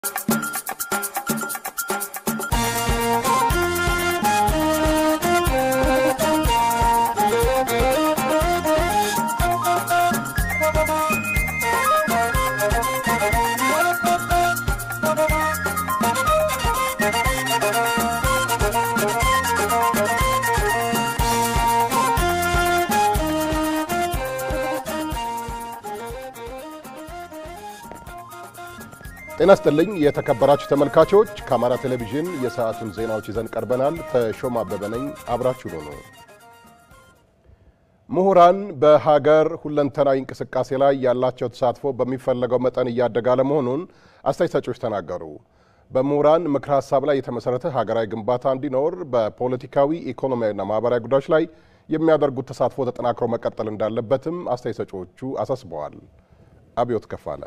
ጤና ስጥልኝ የተከበራችሁ ተመልካቾች፣ ከአማራ ቴሌቪዥን የሰዓቱን ዜናዎች ይዘን ቀርበናል። ተሾማ አበበ ነኝ። አብራችሁ ነው። ምሁራን በሀገር ሁለንተናዊ እንቅስቃሴ ላይ ያላቸው ተሳትፎ በሚፈለገው መጠን እያደገ አለመሆኑን አስተያየት ሰጪዎች ተናገሩ። በምሁራን ምክረ ሀሳብ ላይ የተመሰረተ ሀገራዊ ግንባታ እንዲኖር በፖለቲካዊ ኢኮኖሚያዊና ማህበራዊ ጉዳዮች ላይ የሚያደርጉት ተሳትፎ ተጠናክሮ መቀጠል እንዳለበትም አስተያየት ሰጪዎቹ አሳስበዋል። አብዮት ከፋለ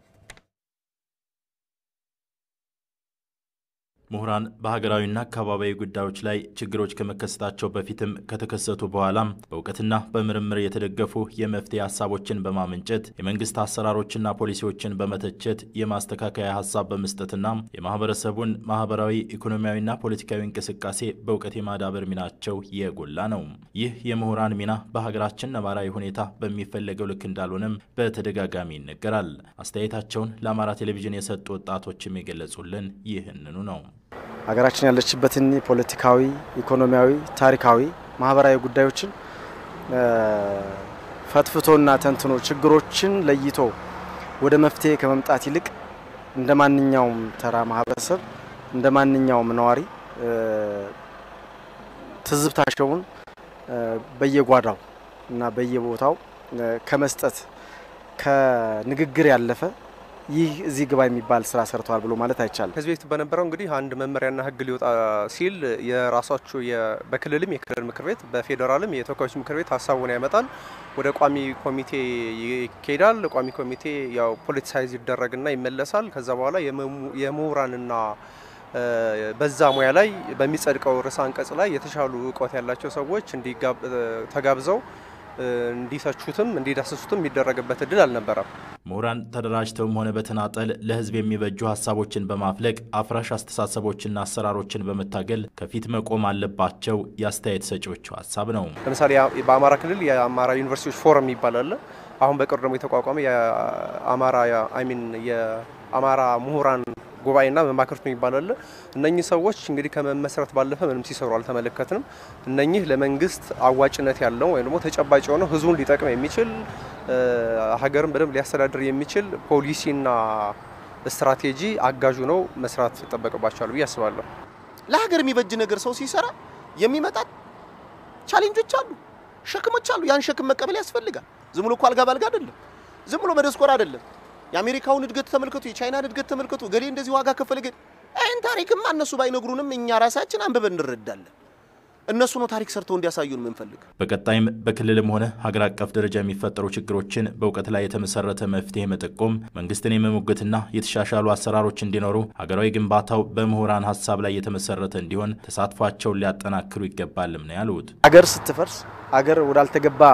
ምሁራን በሀገራዊና አካባቢያዊ ጉዳዮች ላይ ችግሮች ከመከሰታቸው በፊትም ከተከሰቱ በኋላም በእውቀትና በምርምር የተደገፉ የመፍትሄ ሀሳቦችን በማመንጨት የመንግስት አሰራሮችና ፖሊሲዎችን በመተቸት የማስተካከያ ሀሳብ በመስጠትና የማህበረሰቡን ማህበራዊ ኢኮኖሚያዊና ፖለቲካዊ እንቅስቃሴ በእውቀት የማዳበር ሚናቸው የጎላ ነው። ይህ የምሁራን ሚና በሀገራችን ነባራዊ ሁኔታ በሚፈለገው ልክ እንዳልሆነም በተደጋጋሚ ይነገራል። አስተያየታቸውን ለአማራ ቴሌቪዥን የሰጡ ወጣቶችም የገለጹልን ይህንኑ ነው። ሀገራችን ያለችበትን ፖለቲካዊ፣ ኢኮኖሚያዊ፣ ታሪካዊ፣ ማህበራዊ ጉዳዮችን ፈትፍቶና ተንትኖ ችግሮችን ለይቶ ወደ መፍትሄ ከመምጣት ይልቅ እንደ ማንኛውም ተራ ማህበረሰብ እንደ ማንኛውም ነዋሪ ትዝብታቸውን በየጓዳው እና በየቦታው ከመስጠት ከንግግር ያለፈ ይህ እዚህ ግባ የሚባል ስራ ሰርተዋል ብሎ ማለት አይቻልም። ከዚህ በፊት በነበረው እንግዲህ አንድ መመሪያና ሕግ ሊወጣ ሲል የራሳቸው በክልልም የክልል ምክር ቤት በፌዴራልም የተወካዮች ምክር ቤት ሀሳቡን ያመጣል። ወደ ቋሚ ኮሚቴ ይኬዳል። ቋሚ ኮሚቴ ያው ፖለቲሳይዝ ይደረግና ይመለሳል። ከዛ በኋላ የምሁራንና በዛ ሙያ ላይ በሚጸድቀው ርዕሰ አንቀጽ ላይ የተሻሉ እውቀት ያላቸው ሰዎች ተጋብዘው እንዲተቹትም እንዲዳሰሱትም የሚደረግበት እድል አልነበረም። ምሁራን ተደራጅተውም ሆነ በተናጠል ለህዝብ የሚበጁ ሀሳቦችን በማፍለቅ አፍራሽ አስተሳሰቦችና አሰራሮችን በመታገል ከፊት መቆም አለባቸው የአስተያየት ሰጪዎቹ ሀሳብ ነው። ለምሳሌ በአማራ ክልል የአማራ ዩኒቨርሲቲዎች ፎረም የሚባል አለ። አሁን በቅርቡ ደግሞ የተቋቋመ የአማራ አይሚን የአማራ ምሁራን ጉባኤና መማክርት የሚባል አለ። እነኚህ ሰዎች እንግዲህ ከመመስረት ባለፈ ምንም ሲሰሩ አልተመለከትንም። እነኚህ ለመንግስት አዋጭነት ያለው ወይም ደግሞ ተጨባጭ የሆነው ህዝቡን ሊጠቅም የሚችል ሀገርን በደንብ ሊያስተዳድር የሚችል ፖሊሲና ስትራቴጂ አጋዡ ነው መስራት ይጠበቅባቸዋል ብዬ አስባለሁ። ለሀገር የሚበጅ ነገር ሰው ሲሰራ የሚመጣት ቻሌንጆች አሉ፣ ሸክሞች አሉ። ያን ሸክም መቀበል ያስፈልጋል። ዝም ብሎ እኮ አልጋ ባልጋ አይደለም። ዝም ብሎ መደስኮር አይደለም። የአሜሪካውን እድገት ተመልከቱ፣ የቻይናን እድገት ተመልከቱ። ገሌ እንደዚህ ዋጋ ከፈለ ገሌ ይህን ታሪክማ እነሱ ባይነግሩንም እኛ ራሳችን አንብበን እንረዳለን። እነሱ ነው ታሪክ ሰርተው እንዲያሳዩን የምንፈልግ። በቀጣይም በክልልም ሆነ ሀገር አቀፍ ደረጃ የሚፈጠሩ ችግሮችን በእውቀት ላይ የተመሰረተ መፍትሄ መጠቆም፣ መንግስትን የመሞገትና የተሻሻሉ አሰራሮች እንዲኖሩ ሀገራዊ ግንባታው በምሁራን ሀሳብ ላይ የተመሰረተ እንዲሆን ተሳትፏቸውን ሊያጠናክሩ ይገባልም ነው ያሉት። ሀገር ስትፈርስ፣ ሀገር ወዳልተገባ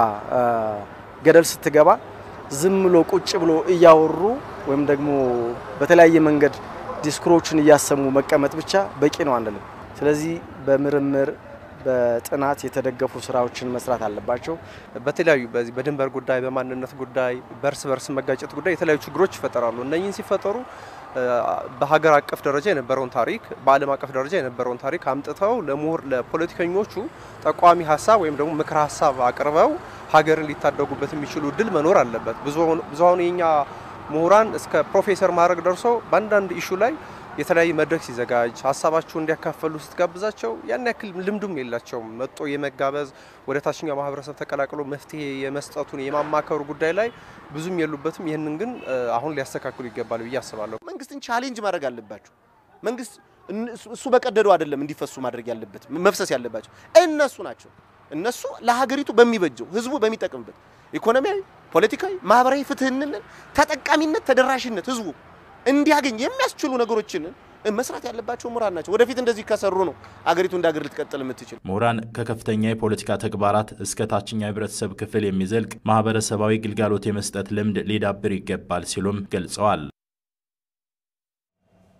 ገደል ስትገባ ዝም ብሎ ቁጭ ብሎ እያወሩ ወይም ደግሞ በተለያየ መንገድ ዲስኩሮችን እያሰሙ መቀመጥ ብቻ በቂ ነው አንልም። ስለዚህ በምርምር በጥናት የተደገፉ ስራዎችን መስራት አለባቸው። በተለያዩ በዚህ በድንበር ጉዳይ፣ በማንነት ጉዳይ፣ በእርስ በርስ መጋጨት ጉዳይ የተለያዩ ችግሮች ይፈጠራሉ። እነኚህን ሲፈጠሩ በሀገር አቀፍ ደረጃ የነበረውን ታሪክ በዓለም አቀፍ ደረጃ የነበረውን ታሪክ አምጥተው ለምሁር ለፖለቲከኞቹ ጠቋሚ ሀሳብ ወይም ደግሞ ምክረ ሀሳብ አቅርበው ሀገርን ሊታደጉበት የሚችሉ እድል መኖር አለበት። ብዙሀኑ የኛ ምሁራን እስከ ፕሮፌሰር ማዕረግ ደርሶ በአንዳንድ ኢሹ ላይ የተለያየ መድረክ ሲዘጋጅ ሀሳባቸውን እንዲያካፈሉ ስትጋብዛቸው ያን ያክል ልምዱም የላቸውም። መጦ የመጋበዝ ወደ ታችኛው ማህበረሰብ ተቀላቅሎ መፍትሄ የመስጠቱን የማማከሩ ጉዳይ ላይ ብዙም የሉበትም። ይህንን ግን አሁን ሊያስተካክሉ ይገባል ብዬ አስባለሁ። መንግስትን ቻሌንጅ ማድረግ አለባቸው። መንግስት እሱ በቀደደው አይደለም እንዲፈሱ ማድረግ ያለበት መፍሰስ ያለባቸው እነሱ ናቸው። እነሱ ለሀገሪቱ በሚበጀው ህዝቡ በሚጠቅምበት ኢኮኖሚያዊ፣ ፖለቲካዊ፣ ማህበራዊ ፍትህንን ተጠቃሚነት፣ ተደራሽነት ህዝቡ እንዲያገኝ የሚያስችሉ ነገሮችን መስራት ያለባቸው ምሁራን ናቸው። ወደፊት እንደዚህ ከሰሩ ነው አገሪቱ እንደ ሀገር ልትቀጥል የምትችል። ምሁራን ከከፍተኛ የፖለቲካ ተግባራት እስከ ታችኛው የህብረተሰብ ክፍል የሚዘልቅ ማህበረሰባዊ ግልጋሎት የመስጠት ልምድ ሊዳብር ይገባል ሲሉም ገልጸዋል።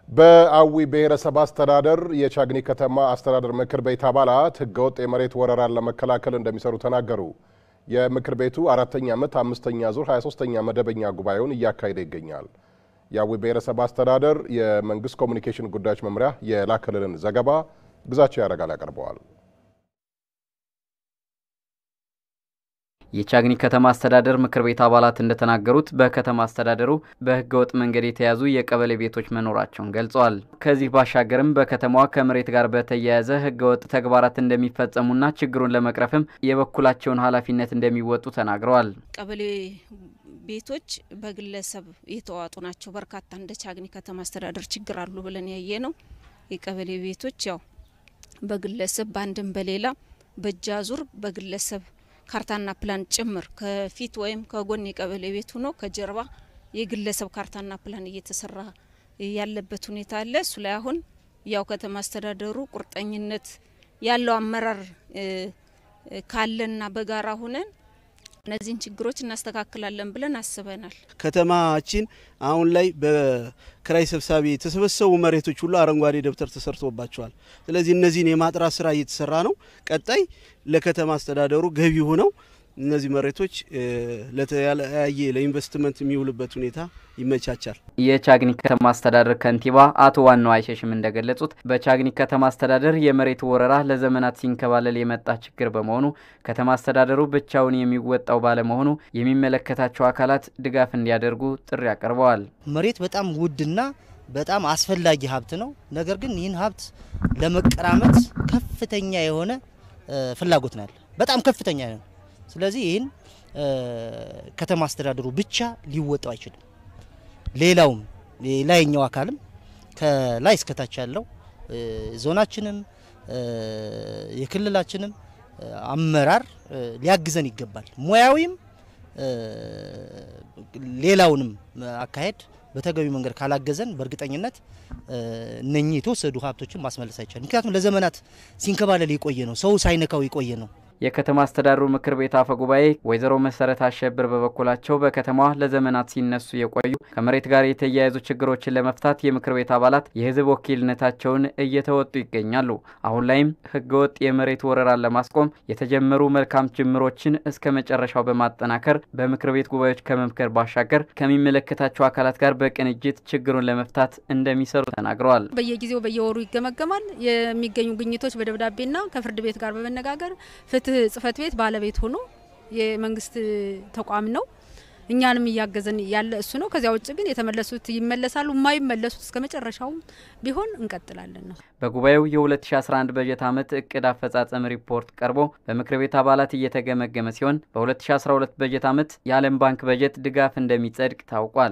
በአዊ ብሔረሰብ አስተዳደር የቻግኒ ከተማ አስተዳደር ምክር ቤት አባላት ህገወጥ የመሬት ወረራን ለመከላከል እንደሚሰሩ ተናገሩ። የምክር ቤቱ አራተኛ ዓመት አምስተኛ ዙር 23ኛ መደበኛ ጉባኤውን እያካሄደ ይገኛል። የአዊ ብሔረሰብ አስተዳደር የመንግስት ኮሚኒኬሽን ጉዳዮች መምሪያ የላከልልን ዘገባ ግዛቸው ያደርጋል ያቀርበዋል። የቻግኒ ከተማ አስተዳደር ምክር ቤት አባላት እንደተናገሩት በከተማ አስተዳደሩ በህገወጥ መንገድ የተያዙ የቀበሌ ቤቶች መኖራቸውን ገልጸዋል። ከዚህ ባሻገርም በከተማዋ ከመሬት ጋር በተያያዘ ህገወጥ ተግባራት እንደሚፈጸሙና ችግሩን ለመቅረፍም የበኩላቸውን ኃላፊነት እንደሚወጡ ተናግረዋል። ቀበሌ ቤቶች በግለሰብ የተዋጡ ናቸው። በርካታ እንደ ቻግኒ ከተማ አስተዳደር ችግር አሉ ብለን ያየ ነው። የቀበሌ ቤቶች ያው በግለሰብ በአንድም በሌላ በእጅ አዙር በግለሰብ ካርታና ፕላን ጭምር ከፊት ወይም ከጎን የቀበሌ ቤት ሆኖ ከጀርባ የግለሰብ ካርታና ፕላን እየተሰራ ያለበት ሁኔታ አለ። እሱ ላይ አሁን ያው ከተማ አስተዳደሩ ቁርጠኝነት ያለው አመራር ካለና በጋራ ሁነን እነዚህን ችግሮች እናስተካክላለን ብለን አስበናል። ከተማችን አሁን ላይ በክራይ ሰብሳቢ የተሰበሰቡ መሬቶች ሁሉ አረንጓዴ ደብተር ተሰርቶባቸዋል። ስለዚህ እነዚህን የማጥራት ስራ እየተሰራ ነው። ቀጣይ ለከተማ አስተዳደሩ ገቢ ሆነው እነዚህ መሬቶች ለተለያየ ለኢንቨስትመንት የሚውልበት ሁኔታ ይመቻቻል። የቻግኒ ከተማ አስተዳደር ከንቲባ አቶ ዋናው አይሸሽም እንደገለጹት በቻግኒ ከተማ አስተዳደር የመሬት ወረራ ለዘመናት ሲንከባለል የመጣ ችግር በመሆኑ ከተማ አስተዳደሩ ብቻውን የሚወጣው ባለመሆኑ የሚመለከታቸው አካላት ድጋፍ እንዲያደርጉ ጥሪ አቅርበዋል። መሬት በጣም ውድና በጣም አስፈላጊ ሀብት ነው። ነገር ግን ይህን ሀብት ለመቀራመት ከፍተኛ የሆነ ፍላጎት ነው ያለ፣ በጣም ከፍተኛ ነው። ስለዚህ ይህን ከተማ አስተዳደሩ ብቻ ሊወጣው አይችልም። ሌላውም የላይኛው አካልም ከላይ እስከታች ያለው ዞናችንም የክልላችንም አመራር ሊያግዘን ይገባል። ሙያዊም ሌላውንም አካሄድ በተገቢ መንገድ ካላገዘን በእርግጠኝነት እነኚህ የተወሰዱ ሀብቶችን ማስመለስ አይቻልም። ምክንያቱም ለዘመናት ሲንከባለል የቆየ ነው፣ ሰው ሳይነካው የቆየ ነው። የከተማ አስተዳደሩ ምክር ቤት አፈ ጉባኤ ወይዘሮ መሰረት አሸብር በበኩላቸው በከተማዋ ለዘመናት ሲነሱ የቆዩ ከመሬት ጋር የተያያዙ ችግሮችን ለመፍታት የምክር ቤት አባላት የሕዝብ ወኪልነታቸውን እየተወጡ ይገኛሉ። አሁን ላይም ሕገወጥ የመሬት ወረራን ለማስቆም የተጀመሩ መልካም ጅምሮችን እስከ መጨረሻው በማጠናከር በምክር ቤት ጉባኤዎች ከመምከር ባሻገር ከሚመለከታቸው አካላት ጋር በቅንጅት ችግሩን ለመፍታት እንደሚሰሩ ተናግረዋል። በየጊዜው በየወሩ ይገመገማል። የሚገኙ ግኝቶች በደብዳቤና ከፍርድ ቤት ጋር በመነጋገር ፍትህ ጽህፈት ቤት ባለቤት ሆኖ የመንግስት ተቋም ነው። እኛንም እያገዘን ያለ እሱ ነው። ከዚያ ውጭ ግን የተመለሱት ይመለሳሉ፣ የማይመለሱት እስከ መጨረሻው ቢሆን እንቀጥላለን ነው። በጉባኤው የ2011 በጀት ዓመት እቅድ አፈጻጸም ሪፖርት ቀርቦ በምክር ቤት አባላት እየተገመገመ ሲሆን በ2012 በጀት ዓመት የዓለም ባንክ በጀት ድጋፍ እንደሚጸድቅ ታውቋል።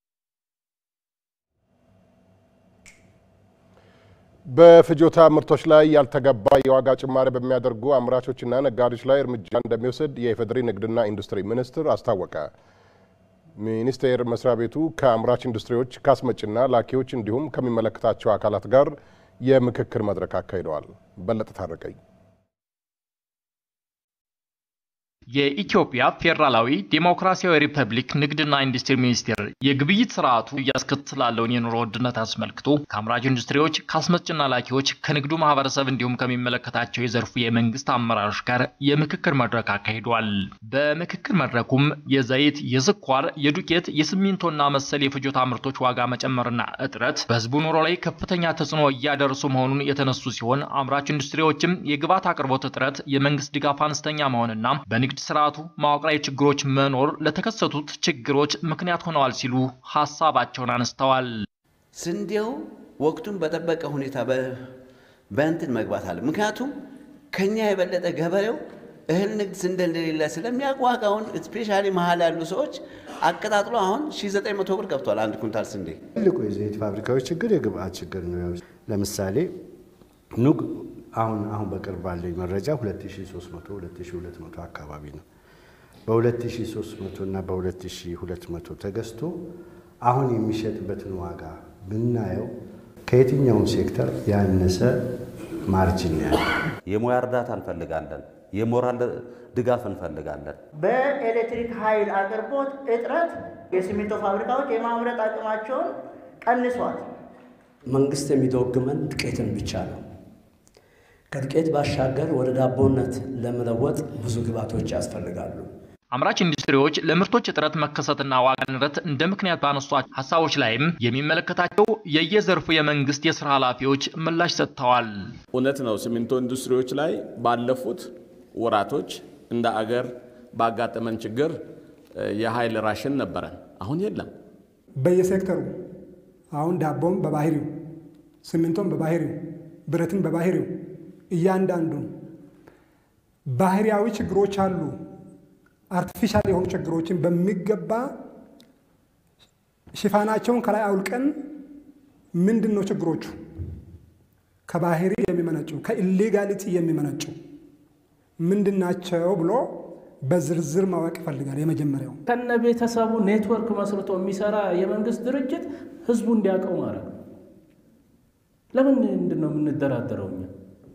በፍጆታ ምርቶች ላይ ያልተገባ የዋጋ ጭማሪ በሚያደርጉ አምራቾችና ነጋዴዎች ላይ እርምጃ እንደሚወስድ የኢፌዴሪ ንግድና ኢንዱስትሪ ሚኒስቴር አስታወቀ። ሚኒስቴር መስሪያ ቤቱ ከአምራች ኢንዱስትሪዎች ከአስመጭና ላኪዎች እንዲሁም ከሚመለከታቸው አካላት ጋር የምክክር መድረክ አካሂደዋል። በለጠ ታረቀኝ የኢትዮጵያ ፌዴራላዊ ዴሞክራሲያዊ ሪፐብሊክ ንግድና ኢንዱስትሪ ሚኒስቴር የግብይት ስርዓቱ እያስከትላለውን የኑሮ ውድነት አስመልክቶ ከአምራች ኢንዱስትሪዎች፣ ከአስመጭና ላኪዎች፣ ከንግዱ ማህበረሰብ እንዲሁም ከሚመለከታቸው የዘርፉ የመንግስት አመራሮች ጋር የምክክር መድረክ አካሂዷል። በምክክር መድረኩም የዘይት፣ የስኳር፣ የዱቄት፣ የሲሚንቶና መሰል የፍጆታ ምርቶች ዋጋ መጨመርና እጥረት በህዝቡ ኑሮ ላይ ከፍተኛ ተጽዕኖ እያደረሱ መሆኑን የተነሱ ሲሆን አምራች ኢንዱስትሪዎችም የግብዓት አቅርቦት እጥረት፣ የመንግስት ድጋፍ አነስተኛ መሆንና በንግድ የንግድ ስርዓቱ መዋቅራዊ ችግሮች መኖር ለተከሰቱት ችግሮች ምክንያት ሆነዋል ሲሉ ሀሳባቸውን አነስተዋል። ስንዴው ወቅቱን በጠበቀ ሁኔታ በእንትን መግባት አለ። ምክንያቱም ከኛ የበለጠ ገበሬው እህል ንግድ ስንዴ እንደሌለ ስለሚያውቅ ዋጋውን ስፔሻሊ መሀል ያሉ ሰዎች አቀጣጥሎ አሁን 1900 ብር ገብቷል አንድ ኩንታል ስንዴ። ትልቁ የዘይት ፋብሪካዎች ችግር የግብአት ችግር ነው። ለምሳሌ ኑግ አሁን አሁን በቅርብ ባለኝ መረጃ 2300 2200 አካባቢ ነው። በ2300 እና በ2200 ተገዝቶ አሁን የሚሸጥበትን ዋጋ ብናየው ከየትኛውም ሴክተር ያነሰ ማርጅን ያለ የሙያ እርዳታ እንፈልጋለን። የሞራል ድጋፍ እንፈልጋለን። በኤሌክትሪክ ኃይል አቅርቦት እጥረት የሲሚንቶ ፋብሪካዎች የማምረት አቅማቸውን ቀንሷል። መንግስት የሚደግመን ዱቄትን ብቻ ነው። ከዱቄት ባሻገር ወደ ዳቦነት ለመለወጥ ብዙ ግብዓቶች ያስፈልጋሉ። አምራች ኢንዱስትሪዎች ለምርቶች እጥረት መከሰትና ዋጋ ንረት እንደ ምክንያት ባነሷቸው ሀሳቦች ላይም የሚመለከታቸው የየዘርፉ የመንግስት የስራ ኃላፊዎች ምላሽ ሰጥተዋል። እውነት ነው። ሲሚንቶ ኢንዱስትሪዎች ላይ ባለፉት ወራቶች እንደ አገር ባጋጠመን ችግር የኃይል ራሽን ነበረን። አሁን የለም። በየሴክተሩ አሁን ዳቦም በባህሪው፣ ሲሚንቶም በባህሪው፣ ብረትን በባህሪው እያንዳንዱን ባህሪያዊ ችግሮች አሉ። አርቲፊሻል የሆኑ ችግሮችን በሚገባ ሽፋናቸውን ከላይ አውልቀን ምንድን ነው ችግሮቹ ከባህሪ የሚመነጩ ከኢሌጋሊቲ የሚመነጩ ምንድን ናቸው ብሎ በዝርዝር ማወቅ ይፈልጋል። የመጀመሪያው ከነ ቤተሰቡ ኔትወርክ መስርቶ የሚሰራ የመንግስት ድርጅት ህዝቡ እንዲያውቀው ማድረግ ነው። ለምን ምንድን ነው የምንደራደረው እኛ?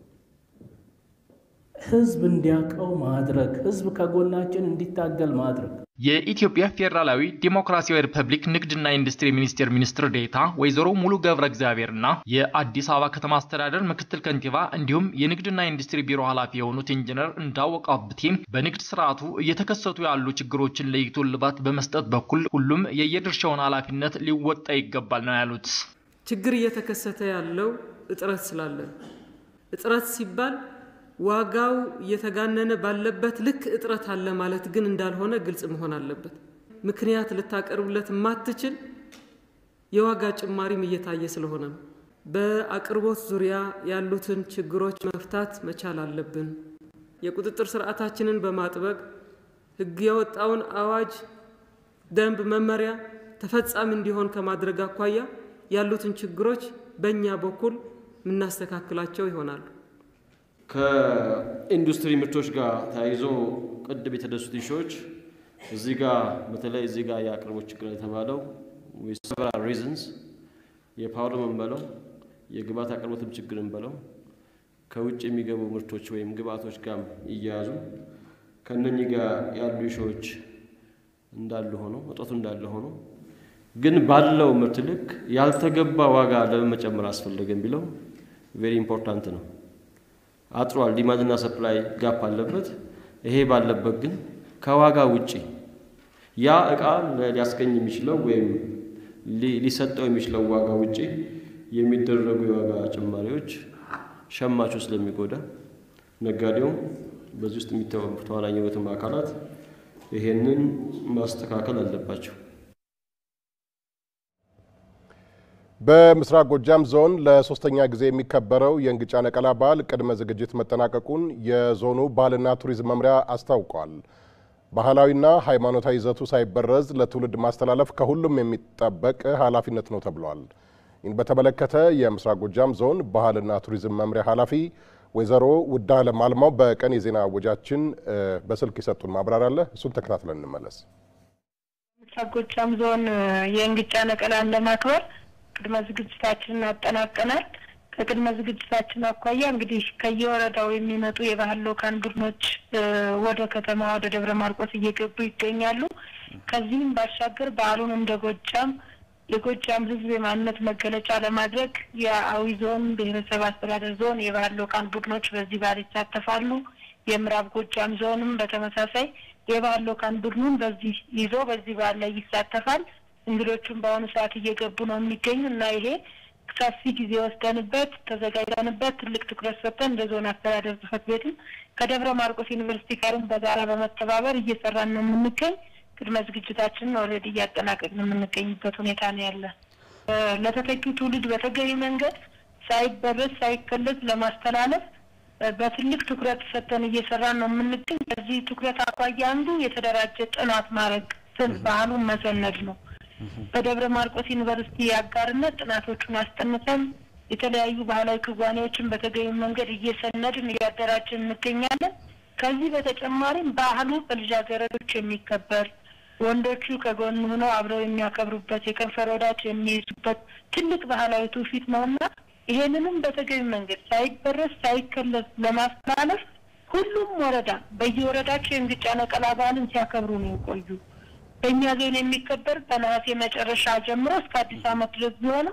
ህዝብ እንዲያውቀው ማድረግ፣ ህዝብ ከጎናችን እንዲታገል ማድረግ። የኢትዮጵያ ፌዴራላዊ ዴሞክራሲያዊ ሪፐብሊክ ንግድና ኢንዱስትሪ ሚኒስቴር ሚኒስትር ዴኤታ ወይዘሮ ሙሉ ገብረ እግዚአብሔርና የአዲስ አበባ ከተማ አስተዳደር ምክትል ከንቲባ እንዲሁም የንግድና ኢንዱስትሪ ቢሮ ኃላፊ የሆኑት ኢንጂነር እንዳወቀ አብቴም በንግድ ስርዓቱ እየተከሰቱ ያሉ ችግሮችን ለይቶ እልባት በመስጠት በኩል ሁሉም የየድርሻውን ኃላፊነት ሊወጣ ይገባል ነው ያሉት። ችግር እየተከሰተ ያለው እጥረት ስላለ እጥረት ሲባል ዋጋው እየተጋነነ ባለበት ልክ እጥረት አለ ማለት ግን እንዳልሆነ ግልጽ መሆን አለበት። ምክንያት ልታቀርብለት የማትችል የዋጋ ጭማሪም እየታየ ስለሆነ ነው። በአቅርቦት ዙሪያ ያሉትን ችግሮች መፍታት መቻል አለብን። የቁጥጥር ስርዓታችንን በማጥበቅ ሕግ የወጣውን አዋጅ፣ ደንብ፣ መመሪያ ተፈጻሚ እንዲሆን ከማድረግ አኳያ ያሉትን ችግሮች በእኛ በኩል የምናስተካክላቸው ይሆናሉ። ከኢንዱስትሪ ምርቶች ጋር ተያይዞ ቅድም የተነሱት ኢሹዎች እዚህ ጋር በተለይ እዚህ ጋር የአቅርቦት ችግር የተባለው ሰቨራል ሪዝንስ የፓወር እንበለው የግብአት አቅርቦትም ችግር እንበለው ከውጭ የሚገቡ ምርቶች ወይም ግብአቶች ጋር እያያዙ ከእነኚህ ጋር ያሉ ኢሹዎች እንዳሉ ሆኖ እጦቱ እንዳለ ሆኖ ግን ባለው ምርት ልክ ያልተገባ ዋጋ ለምን መጨመር አስፈለገ የሚለው ቬሪ ኢምፖርታንት ነው። አጥሯል። ዲማንድና ሰፕላይ ጋፕ አለበት። ይሄ ባለበት ግን ከዋጋ ውጪ ያ እቃ ሊያስገኝ የሚችለው ወይም ሊሰጠው የሚችለው ዋጋ ውጪ የሚደረጉ የዋጋ ጭማሪዎች ሸማቹ ስለሚጎዳ ነጋዴው በዚህ ውስጥ ተዋናኝ የሆኑትም አካላት ይሄንን ማስተካከል አለባቸው። በምስራቅ ጎጃም ዞን ለሶስተኛ ጊዜ የሚከበረው የእንግጫ ነቀላ በዓል ቅድመ ዝግጅት መጠናቀቁን የዞኑ ባህልና ቱሪዝም መምሪያ አስታውቋል። ባህላዊና ሃይማኖታዊ ይዘቱ ሳይበረዝ ለትውልድ ማስተላለፍ ከሁሉም የሚጠበቅ ኃላፊነት ነው ተብሏል። ይህን በተመለከተ የምስራቅ ጎጃም ዞን ባህልና ቱሪዝም መምሪያ ኃላፊ ወይዘሮ ውዳለም አልማው በቀን የዜና ወጃችን በስልክ የሰጡን ማብራሪያ አለ። እሱን ተከታትለን እንመለስ። ምስራቅ ጎጃም ዞን የእንግጫ ነቀላን ለማክበር ቅድመ ዝግጅታችንን አጠናቀናል። ከቅድመ ዝግጅታችን አኳያ እንግዲህ ከየወረዳው የሚመጡ የባህል ልኡካን ቡድኖች ወደ ከተማ ወደ ደብረ ማርቆስ እየገቡ ይገኛሉ። ከዚህም ባሻገር በዓሉን እንደ ጎጃም የጎጃም ሕዝብ የማንነት መገለጫ ለማድረግ የአዊ ዞን ብሔረሰብ አስተዳደር ዞን የባህል ልኡካን ቡድኖች በዚህ በዓል ይሳተፋሉ። የምዕራብ ጎጃም ዞንም በተመሳሳይ የባህል ልኡካን ቡድኑን በዚህ ይዞ በዚህ በዓል ላይ ይሳተፋል። እንግዶቹም በአሁኑ ሰዓት እየገቡ ነው የሚገኙ እና ይሄ ሰፊ ጊዜ ወስደንበት ተዘጋጅተንበት ትልቅ ትኩረት ሰጥተን እንደ ዞን አስተዳደር ጽሕፈት ቤትም ከደብረ ማርቆስ ዩኒቨርሲቲ ጋርም በጋራ በመተባበር እየሰራን ነው የምንገኝ። ቅድመ ዝግጅታችንን ኦልሬዲ እያጠናቀቅን የምንገኝበት ሁኔታ ነው ያለ። ለተተኪው ትውልድ በተገቢ መንገድ ሳይበረዝ ሳይከለስ ለማስተላለፍ በትልቅ ትኩረት ሰጥተን እየሰራን ነው የምንገኝ። ከዚህ ትኩረት አኳያ አንዱ የተደራጀ ጥናት ማድረግ ባህሉን መሰነድ ነው። በደብረ ማርቆስ ዩኒቨርሲቲ አጋርነት ጥናቶቹን አስጠንተን የተለያዩ ባህላዊ ክዋኔዎችን በተገቢ መንገድ እየሰነድን እያደራጀን እንገኛለን። ከዚህ በተጨማሪም ባህሉ በልጃገረዶች የሚከበር ወንዶቹ ከጎን ሆነው አብረው የሚያከብሩበት የከንፈር ወዳጅ የሚይዙበት ትልቅ ባህላዊ ትውፊት ነውና ይሄንንም በተገቢ መንገድ ሳይበረስ ሳይከለስ ለማስተላለፍ ሁሉም ወረዳ በየወረዳቸው የእንግጫ ነቀላ በዓልን ሲያከብሩ ነው የቆዩ። በእኛ ዞን የሚከበር በነሐሴ መጨረሻ ጀምሮ እስከ አዲስ ዓመት ድረስ ቢሆንም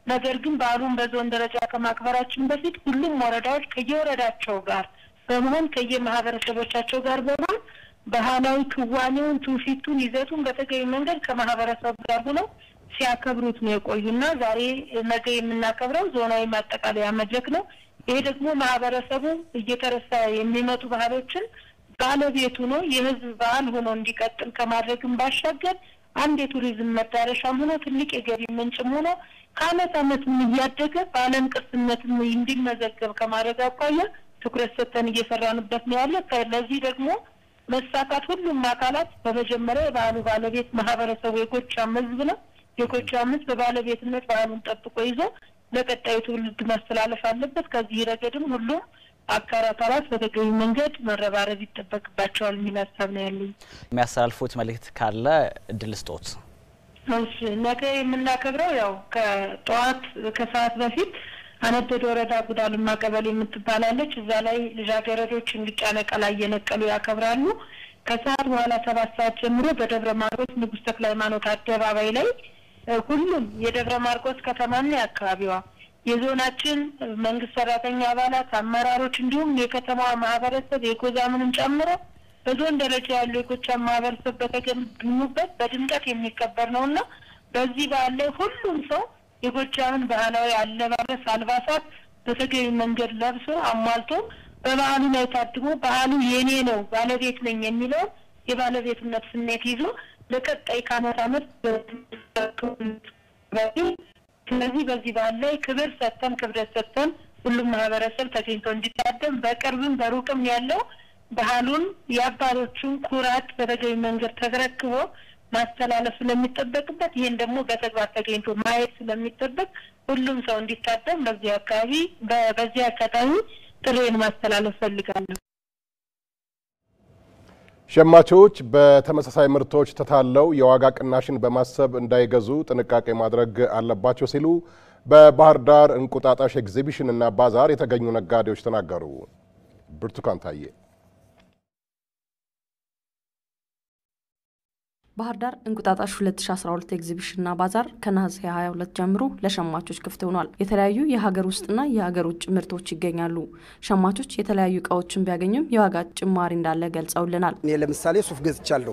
ነገር ግን በዓሉን በዞን ደረጃ ከማክበራችን በፊት ሁሉም ወረዳዎች ከየወረዳቸው ጋር በመሆን ከየማህበረሰቦቻቸው ጋር በመሆን ባህላዊ ክዋኔውን፣ ትውፊቱን፣ ይዘቱን በተገቢ መንገድ ከማህበረሰቡ ጋር ሆነው ሲያከብሩት ነው የቆዩና ዛሬ ነገ የምናከብረው ዞናዊ ማጠቃለያ መድረክ ነው። ይሄ ደግሞ ማህበረሰቡ እየተረሳ የሚመጡ ባህሎችን ባለቤት ሆኖ የህዝብ በዓል ሆኖ እንዲቀጥል ከማድረግም ባሻገር አንድ የቱሪዝም መዳረሻም ሆኖ ትልቅ የገቢ ምንጭም ሆኖ ከአመት አመትም እያደገ በዓለም ቅርስነትም እንዲመዘገብ ከማድረግ አኳያ ትኩረት ሰጥተን እየሰራንበት ነው ያለ። ለዚህ ደግሞ መሳካት ሁሉም አካላት በመጀመሪያ የበዓሉ ባለቤት ማህበረሰቡ የጎጃም ህዝብ ነው። የጎጃም ህዝብ በባለቤትነት በዓሉን ጠብቆ ይዞ ለቀጣዩ ትውልድ ማስተላለፍ አለበት። ከዚህ ረገድም ሁሉም አጋር አካላት በተገቢ መንገድ መረባረብ ይጠበቅባቸዋል የሚል ሀሳብ ነው ያለኝ። የሚያስተላልፉት መልእክት ካለ እድል ስጦት። እሺ፣ ነገ የምናከብረው ያው ከጠዋት ከሰዓት በፊት አነደድ ወረዳ ጉዳልማ ቀበሌ የምትባላለች እዛ ላይ ልጃገረዶች እንግጫ ነቀላ እየነቀሉ ያከብራሉ። ከሰዓት በኋላ ሰባት ሰዓት ጀምሮ በደብረ ማርቆስ ንጉሥ ተክለ ሃይማኖት አደባባይ ላይ ሁሉም የደብረ ማርቆስ ከተማና የአካባቢዋ የዞናችን መንግስት ሰራተኛ አባላት፣ አመራሮች እንዲሁም የከተማዋ ማህበረሰብ የጎዛምንም ጨምሮ በዞን ደረጃ ያሉ የጎጃም ማህበረሰብ በተገኙበት በድምቀት የሚከበር ነው እና በዚህ በዓል ላይ ሁሉም ሰው የጎጃምን ባህላዊ አለባበስ አልባሳት በተገቢ መንገድ ለብሶ አሟልቶ በበዓሉ ላይ ታድሞ በዓሉ የኔ ነው ባለቤት ነኝ የሚለውን የባለቤትነት ስሜት ይዞ ለቀጣይ ከአመት አመት ስለዚህ በዚህ በዓል ላይ ክብር ሰጥተን ክብረት ሰጥተን ሁሉም ማህበረሰብ ተገኝቶ እንዲታደም በቅርብም በሩቅም ያለው ባህሉን የአባቶቹን ኩራት በተገቢ መንገድ ተረክቦ ማስተላለፍ ስለሚጠበቅበት ይህን ደግሞ በተግባር ተገኝቶ ማየት ስለሚጠበቅ ሁሉም ሰው እንዲታደም በዚህ አካባቢ በዚህ አጋጣሚ ጥሬን ማስተላለፍ ፈልጋለሁ። ሸማቾች በተመሳሳይ ምርቶች ተታለው የዋጋ ቅናሽን በማሰብ እንዳይገዙ ጥንቃቄ ማድረግ አለባቸው ሲሉ በባህር ዳር እንቁጣጣሽ ኤግዚቢሽንና ባዛር የተገኙ ነጋዴዎች ተናገሩ። ብርቱካን ታዬ ባህር ዳር እንቁጣጣሽ 2012 ኤግዚቢሽንና ባዛር ከነሐሴ 22 ጀምሮ ለሸማቾች ክፍት ሆኗል። የተለያዩ የሀገር ውስጥና የሀገር ውጭ ምርቶች ይገኛሉ። ሸማቾች የተለያዩ እቃዎችን ቢያገኙም የዋጋ ጭማሪ እንዳለ ገልጸውልናል። እኔ ለምሳሌ ሱፍ ገዝቻለሁ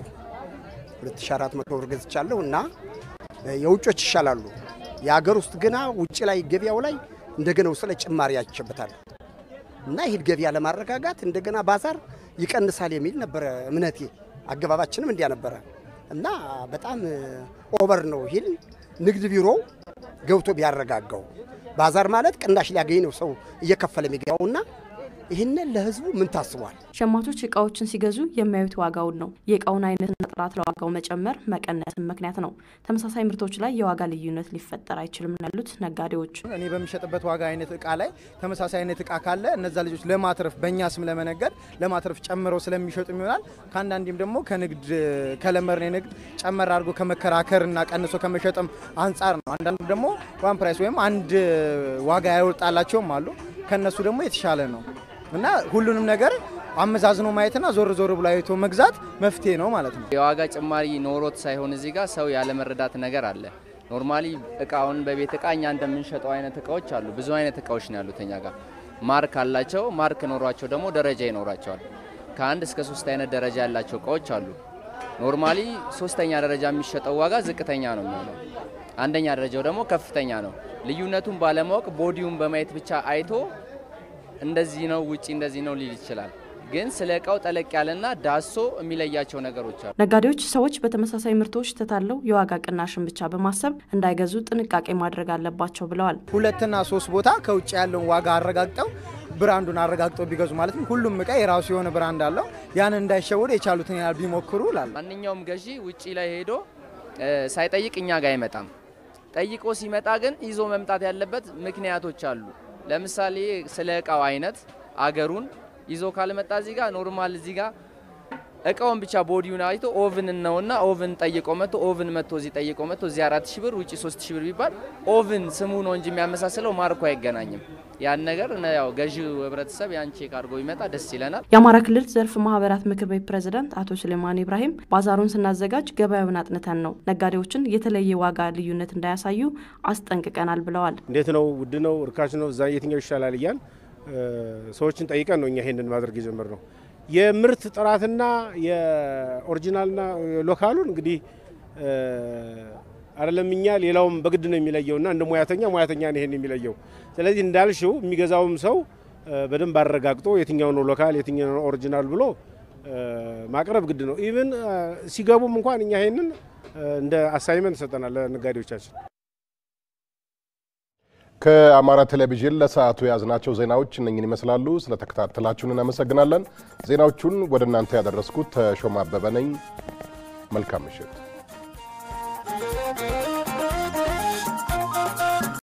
2400 ብር ገዝቻለሁ እና የውጮች ይሻላሉ። የሀገር ውስጥ ግና ውጭ ላይ ገበያው ላይ እንደገና ውስጥ ላይ ጭማሪ ያቸበታለሁ እና ይህን ገበያ ለማረጋጋት እንደገና ባዛር ይቀንሳል የሚል ነበረ እምነቴ። አገባባችንም እንዲያ ነበረ እና በጣም ኦቨር ነው። ይህን ንግድ ቢሮ ገብቶ ቢያረጋጋው ባዛር ማለት ቅናሽ ሊያገኝ ነው ሰው እየከፈለ የሚገባውና ይህንን ለህዝቡ ምን ታስቧል? ሸማቾች እቃዎችን ሲገዙ የሚያዩት ዋጋውን ነው። የእቃውን አይነትና ጥራት ለዋጋው መጨመር መቀነስን ምክንያት ነው። ተመሳሳይ ምርቶች ላይ የዋጋ ልዩነት ሊፈጠር አይችልም ያሉት ነጋዴዎች፣ እኔ በሚሸጥበት ዋጋ አይነት እቃ ላይ ተመሳሳይ አይነት እቃ ካለ እነዛ ልጆች ለማትረፍ በእኛ ስም ለመነገድ ለማትረፍ ጨምረው ስለሚሸጡ ይሆናል። ከአንዳንዴም ደግሞ ከንግድ ከለመርን ንግድ ጨመር አድርጎ ከመከራከርና ቀንሶ ከመሸጥም አንጻር ነው። አንዳንዱ ደግሞ ዋን ፕራይስ ወይም አንድ ዋጋ ያወጣላቸውም አሉ። ከነሱ ደግሞ የተሻለ ነው እና ሁሉንም ነገር አመዛዝኖ ማየትና ዞር ዞር ብሎ አይቶ መግዛት መፍትሄ ነው ማለት ነው። የዋጋ ጭማሪ ኖሮት ሳይሆን እዚህ ጋር ሰው ያለመረዳት ነገር አለ። ኖርማሊ እቃውን በቤት እቃ እኛ እንደምንሸጠው አይነት እቃዎች አሉ። ብዙ አይነት እቃዎች ነው ያሉት እኛ ጋር ማርክ አላቸው። ማርክ ኖሯቸው ደግሞ ደረጃ ይኖራቸዋል። ከአንድ እስከ ሶስት አይነት ደረጃ ያላቸው እቃዎች አሉ። ኖርማሊ ሶስተኛ ደረጃ የሚሸጠው ዋጋ ዝቅተኛ ነው የሚሆነው። አንደኛ ደረጃው ደግሞ ከፍተኛ ነው። ልዩነቱን ባለማወቅ ቦዲውን በማየት ብቻ አይቶ እንደዚህ ነው ውጪ እንደዚህ ነው ሊል ይችላል። ግን ስለ እቃው ጠለቅ ያለና ዳሶ የሚለያቸው ነገሮች አሉ። ነጋዴዎች ሰዎች በተመሳሳይ ምርቶች ተታለው የዋጋ ቅናሽን ብቻ በማሰብ እንዳይገዙ ጥንቃቄ ማድረግ አለባቸው ብለዋል። ሁለትና ሶስት ቦታ ከውጭ ያለውን ዋጋ አረጋግጠው ብራንዱን አረጋግጠው ቢገዙ ማለት ነው። ሁሉም እቃ የራሱ የሆነ ብራንድ አለው። ያንን እንዳይሸወዱ የቻሉትን ያህል ቢሞክሩ ላል ማንኛውም ገዢ ውጪ ላይ ሄዶ ሳይጠይቅ እኛ ጋር አይመጣም። ጠይቆ ሲመጣ ግን ይዞ መምጣት ያለበት ምክንያቶች አሉ። ለምሳሌ ስለ እቃው አይነት አገሩን ይዞ ካልመጣ እዚህ ጋር ኖርማል እዚህ ጋር እቃውን ብቻ ቦዲውን አይቶ ኦቭን ነውና ኦቭን ጠይቆ መጥቶ ኦቭን መጥቶ እዚህ ጠይቆ መጥቶ እዚህ አራት ሺህ ብር ውጭ ሶስት ሺህ ብር ቢባል ኦቭን ስሙ ነው እንጂ የሚያመሳስለው ማርኮ አይገናኝም። ያን ነገር ያው ገዢው ህብረተሰብ ያን ቼክ አድርጎ ቢመጣ ደስ ይለናል። የአማራ ክልል ዘርፍ ማህበራት ምክር ቤት ፕሬዝዳንት አቶ ስሌማን ኢብራሂም ባዛሩን ስናዘጋጅ ገበያውን አጥንተን ነው ነጋዴዎችን የተለየ ዋጋ ልዩነት እንዳያሳዩ አስጠንቅቀናል ብለዋል። እንዴት ነው ውድ ነው እርካሽ ነው እዛ የትኛው ይሻላል እያል ሰዎችን ጠይቀን ነው እኛ ይሄንን ማድረግ የጀመርነው። የምርት ጥራትና የኦሪጂናልና ሎካሉን እንግዲህ አይደለም እኛ ሌላውም በግድ ነው የሚለየውና እንደ ሙያተኛ ሙያተኛ ነው ይሄን የሚለየው። ስለዚህ እንዳልሽው የሚገዛውም ሰው በደንብ አረጋግጦ የትኛው ነው ሎካል የትኛው ነው ኦሪጂናል ብሎ ማቅረብ ግድ ነው። ኢቭን ሲገቡም እንኳን እኛ ይሄንን እንደ አሳይመንት ሰጠናል ለነጋዴዎቻችን። ከአማራ ቴሌቪዥን ለሰዓቱ የያዝናቸው ዜናዎች እነኝን ይመስላሉ። ስለተከታተላችሁን እናመሰግናለን። ዜናዎቹን ወደ እናንተ ያደረስኩት ተሾማ አበበ ነኝ። መልካም ምሽት።